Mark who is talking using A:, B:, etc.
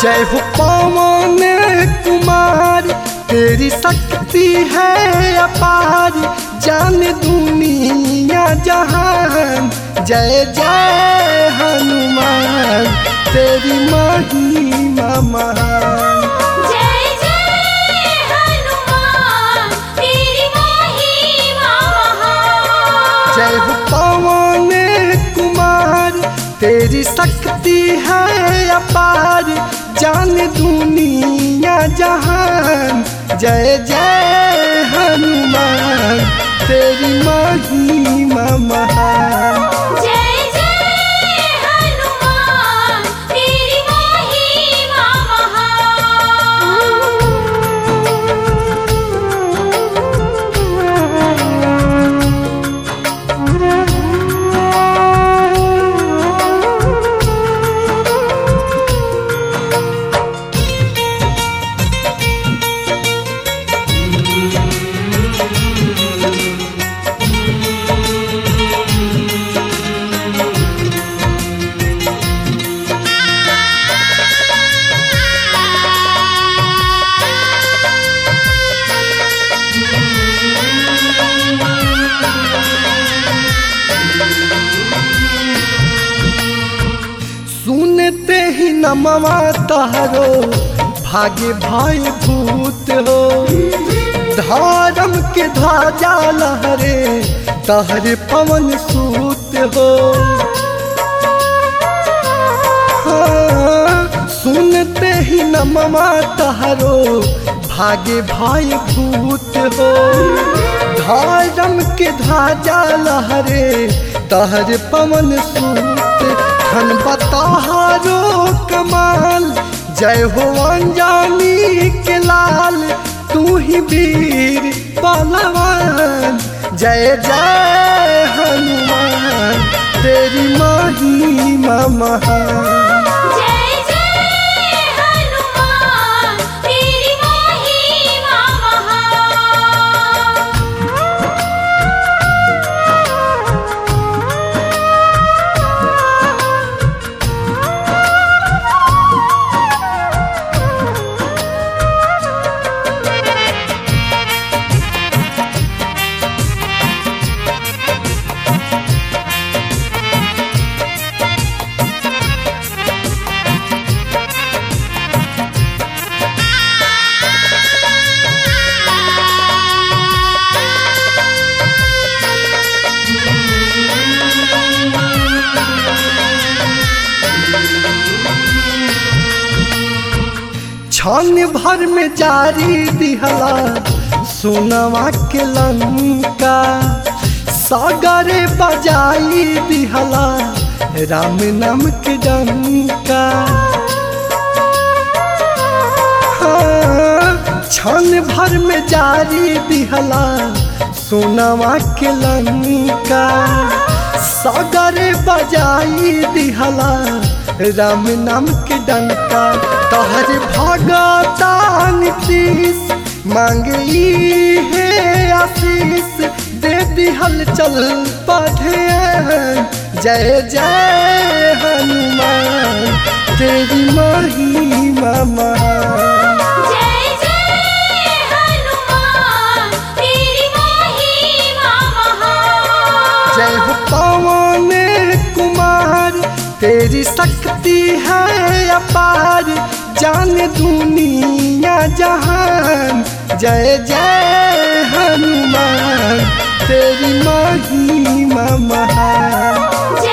A: जय हो पवन कुमार तेरी शक्ति है अपार जान दुनिया जहान जय जय हनुमान तेरी महिमा महान
B: जय जय हनुमान तेरी महिमा महान
A: जय हो पवन कुमार तेरी शक्ति है अपार जान दुनिया जहान जय जय हनुमान तेरी महिमा महान
B: जय जय हनुमान तेरी महिमा
A: सुनते ही नमवा तहरो भाग्य भाई भूत हो धर्म के ध्वजा लहरे तहरे पवन सूत हो हाँ, सुनते ही नमवा तहरो भाग्य भाई भूत हो धर्म के ध्वजा लहरे तहर पवन सूत खन बताहारो कमाल जय हो अंजानी के लाल तू ही वीर बलवान जय जय हनुमान तेरी महिमा महान
B: जय जय हनुमान तेरी महिमा महान
A: क्षण भर में जारी दिहला सोनवा के लंका सागरे बजाई दिहला राम नाम के डंका हाँ, क्षण भर में जारी दिहला सोनवा के लंका सागरे बजाई दिहला राम नाम के डंका तहर भगता नीतीश मांगी है आशीष दे दिहल चल पढ़े जय जय हनुमान तेरी महिमा महान
B: जय जय हनुमान तेरी महिमा महान
A: जय हो पवन कुमार तेरी शक्ति है अपार जान दुनिया जहान जय जय हनुमान तेरी महिमा महान
B: जय